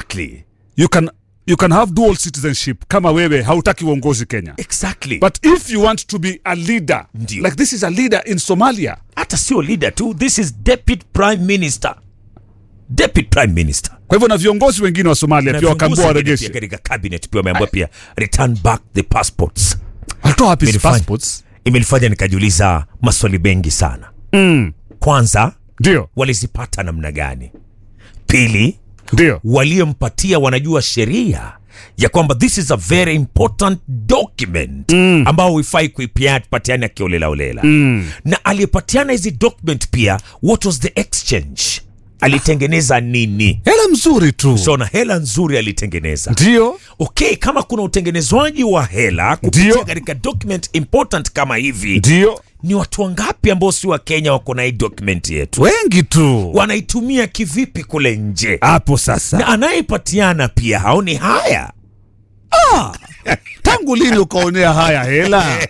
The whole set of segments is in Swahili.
exactly you can you can have dual citizenship kama wewe hautaki uongozi kenya exactly but if you want to be a leader Ndio. like this is a leader in somalia hata sio leader tu this is deputy prime minister deputy prime minister kwa hivyo na viongozi wengine wa somalia Na pia wakaambua viongozi wengine waregeshe pia katika cabinet pia wameambiwa pia return back the passports alitoa wapi hizi Imenifanya- passports imenifanya nikajiuliza maswali mengi sana mm. kwanza ndio walizipata namna gani pili ndio waliompatia wanajua sheria ya kwamba this is a very important document mm. ambao huifai kuipatiana kiolelaolela mm. na aliyepatiana hizi document pia what was the exchange alitengeneza nini hela mzuri tu so na hela nzuri alitengeneza ndio okay kama kuna utengenezwaji wa hela kupitia Ndio. katika document important kama hivi ndio ni watu wangapi ambao si wa kenya wako na hii document yetu wengi tu wanaitumia kivipi kule nje hapo sasa na anayepatiana pia haoni haya tangu lini ukaonea haya hela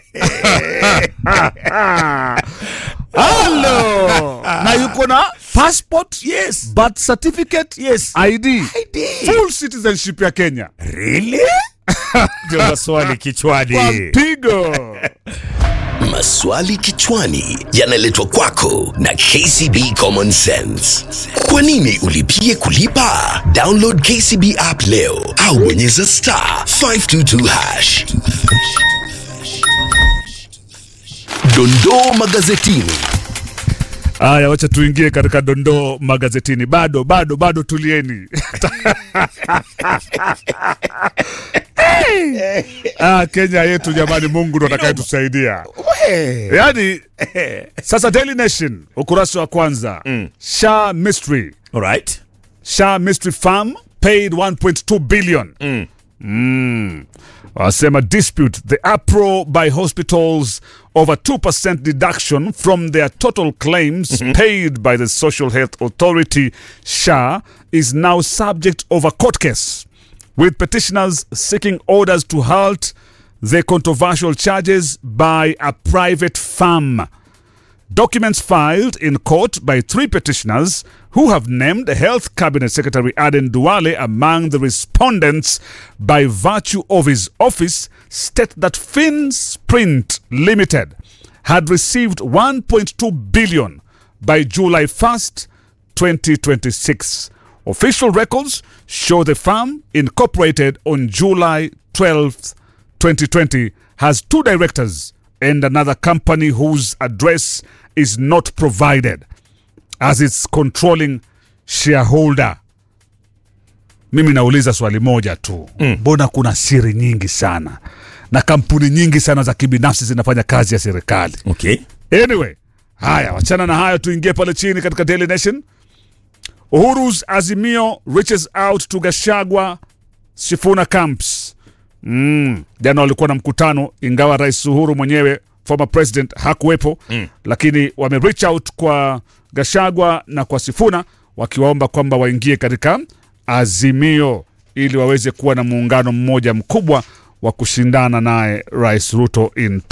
halo na yuko na passport yes birth certificate yes id ID. full citizenship ya kenya really ndio maswali kichwani kwa mpigo Maswali kichwani yanaletwa kwako na KCB Common Sense. Kwa nini ulipie kulipa? Download KCB app leo au bonyeza star 522 hash. Dondoo magazetini. haya wacha tuingie katika dondoo magazetini bado bado bado tulieni ah, kenya yetu jamani mungu ndo atakayetusaidia yaani sasa daily nation ukurasa wa kwanza mm. sha mystery alright sha mystery farm paid 1.2 billion mm. Mm. wasema dispute the apro by hospitals over 2% deduction from their total claims paid by the social health authority sha is now subject of a court case with petitioners seeking orders to halt the controversial charges by a private firm Documents filed in court by three petitioners who have named Health Cabinet Secretary Aden Duale among the respondents by virtue of his office state that FinSprint Limited had received 1.2 billion by July 1st, 2026. Official records show the firm incorporated on July 12th, 2020 has two directors and another company whose address is not provided as its controlling shareholder. Mimi nauliza swali moja tu, mbona kuna siri nyingi sana na kampuni nyingi sana za kibinafsi zinafanya kazi ya serikali? okay Anyway, haya, wachana na hayo, tuingie pale chini katika Daily Nation. Uhuru's Azimio reaches out to Gashagwa Sifuna camps. Mm, jana walikuwa na mkutano, ingawa Rais Uhuru mwenyewe former president hakuwepo mm. Lakini wame reach out kwa Gashagwa na kwa Sifuna wakiwaomba kwamba waingie katika Azimio ili waweze kuwa na muungano mmoja mkubwa wa kushindana naye Rais Ruto in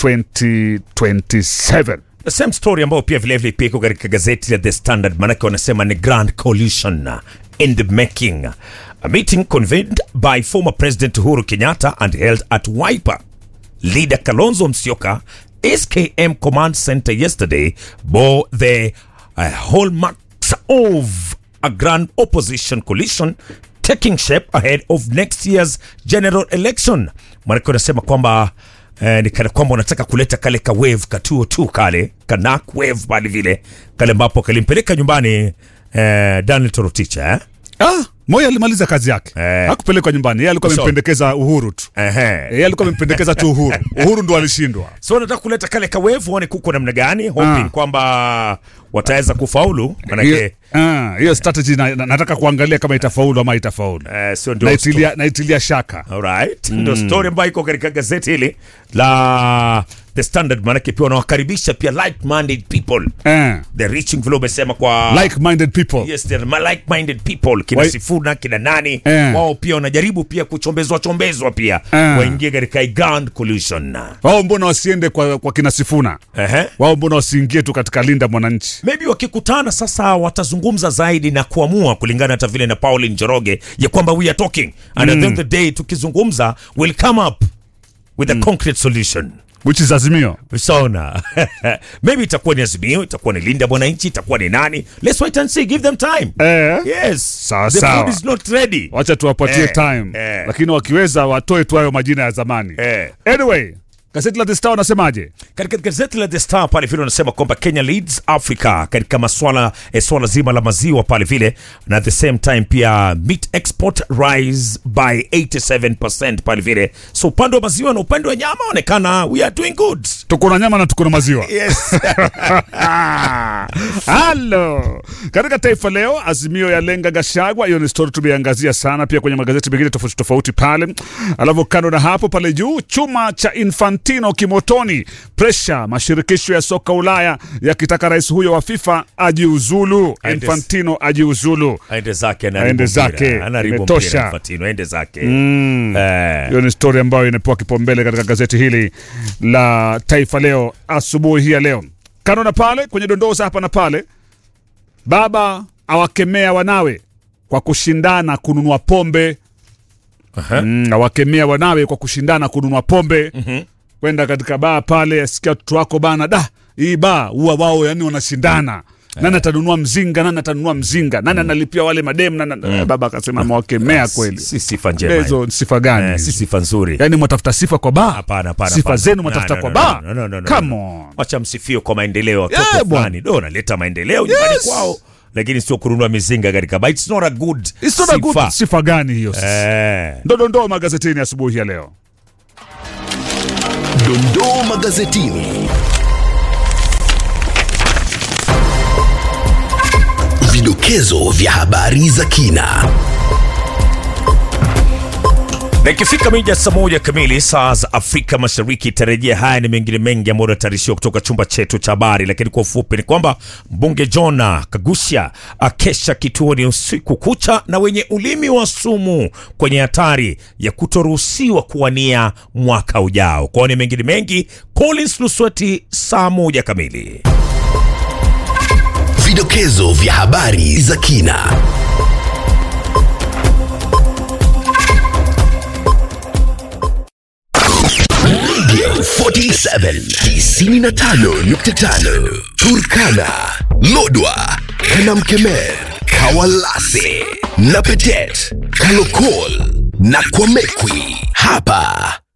2027. the same story ambayo pia vilevile pia iko katika gazeti la the standard manake wanasema ni grand coalition in the making a meeting convened by former president uhuru kenyatta and held at wiper leader kalonzo msioka skm command center yesterday bore the uh, hallmarks of a grand opposition coalition taking shape ahead of next year's general election manake wanasema kwamba eh, ni kana kwamba unataka kuleta kale ka wave katuo tu kale kanak wave pale vile kale ambapo kalimpeleka nyumbani eh, daniel toroticha eh? Ah, Moi alimaliza kazi yake Eh. hakupelekwa nyumbani, yeye alikuwa So- amempendekeza Uhuru tu, Ehe. yeye alikuwa amempendekeza tu Uhuru. Uhuru ndo alishindwa. so nataka kuleta kale ka wave waone kuko namna gani hoping Ah. kwamba wataweza kufaulu manake Hiyo ah, hiyo strategy na, na, nataka kuangalia kama itafaulu ama itafaulu. eh, sio ndio Naitilia, naitilia shaka. Alright. Ndo story ambayo iko katika gazeti hili la The Standard, manake pia wanawakaribisha pia like-minded people. Eh, The reaching vile umesema kwa like-minded people. Yes, they're my like-minded people kina Wai- Sifuna kina nani Eh. wao pia wanajaribu pia kuchombezwa chombezwa pia Eh. waingie katika hii grand coalition. Wao mbona wasiende kwa, kwa kina Sifuna? Ehe. Wao mbona wasiingie tu katika linda mwananchi? maybe wakikutana sasa watazungumza zaidi na kuamua kulingana hata vile na Pauline Njoroge ya kwamba we are talking and at the end of the day tukizungumza will come up with a concrete solution which is Azimio. Ushaona, maybe itakuwa ni Azimio, itakuwa ni Linda Mwananchi, itakuwa ni nani? Let's wait and see, give them time. Eh. Yes, Sawa, the sawa. food is not ready. Wacha tuwapatie Eh, time eh. lakini wakiweza watoe tu hayo majina ya zamani. Eh. Anyway, gazeti la The Star wanasemaje? Katika gazeti la The Star pale vile wanasema kwamba Kenya leads Africa katika maswala eh, swala zima la maziwa pale vile, na at the same time pia meat export rise by 87% pale vile. So upande wa maziwa na upande wa nyama onekana we are doing good. Tuko na nyama na tuko na maziwa. Yes. Halo. Katika Taifa Leo, Azimio ya lenga Gashagwa. Hiyo ni story tumeangazia sana pia kwenye magazeti mengine tofauti tofauti pale. Alafu kando na hapo, pale juu, chuma cha Infantino kimotoni, presha mashirikisho ya soka Ulaya yakitaka rais huyo wa FIFA ajiuzulu. Aende- Infantino ajiuzulu. Aende zake Aende anaharibu zake. mpira. Anaharibu Imetosha. mpira Infantino, aende zake. Eh. Hiyo ni stori ambayo inapewa kipaumbele katika gazeti hili la Taifa Leo asubuhi hii ya leo. Kando na pale kwenye dondoo za hapa na pale, baba awakemea wanawe kwa kushindana kununua pombe. Aha. Mm, awakemea wanawe kwa kushindana kununua pombe. Kwenda katika baa pale, asikia watoto wako bana, da hii baa huwa wao yani wanashindana nani atanunua mzinga, nani atanunua mzinga, nani analipia wale madem nani, baba akasema amewakemea kweli. Si sifa njema. Hizo ni sifa gani? Eh, hizo? si sifa nzuri. Yaani mwatafuta sifa kwa baa? Hapana, hapana, Sifa hapana. zenu No, mwatafuta no, kwa no, baa? no, no, no, no, Come no. on. Wacha msifio kwa maendeleo ya watoto Yeah, bwana. fulani. Ndo naleta maendeleo nyumbani Yes. kwao, lakini sio kununua mizinga katika baa. It's not a good It's not a good sifa. sifa gani hiyo? Eh. Ndo dondoo magazetini asubuhi ya leo. Dondoo magazetini. Vidokezo vya habari za kina. Na ikifika mija saa moja kamili saa za Afrika Mashariki tarejea haya ni mengine mengi ambayo yanatayarishiwa kutoka chumba chetu cha habari, lakini kwa ufupi ni kwamba mbunge Jona Kagusha akesha kituoni usiku kucha na wenye ulimi wa sumu kwenye hatari ya kutoruhusiwa kuwania mwaka ujao. Kwa ni mengine mengi, Collins Lusweti saa moja kamili. Vidokezo vya habari za kina. Radio 47 95.5 Turkana, Lodwa, Kanamkemer, Kawalase na Petet, Kalokol na Kwamekwi. Hapa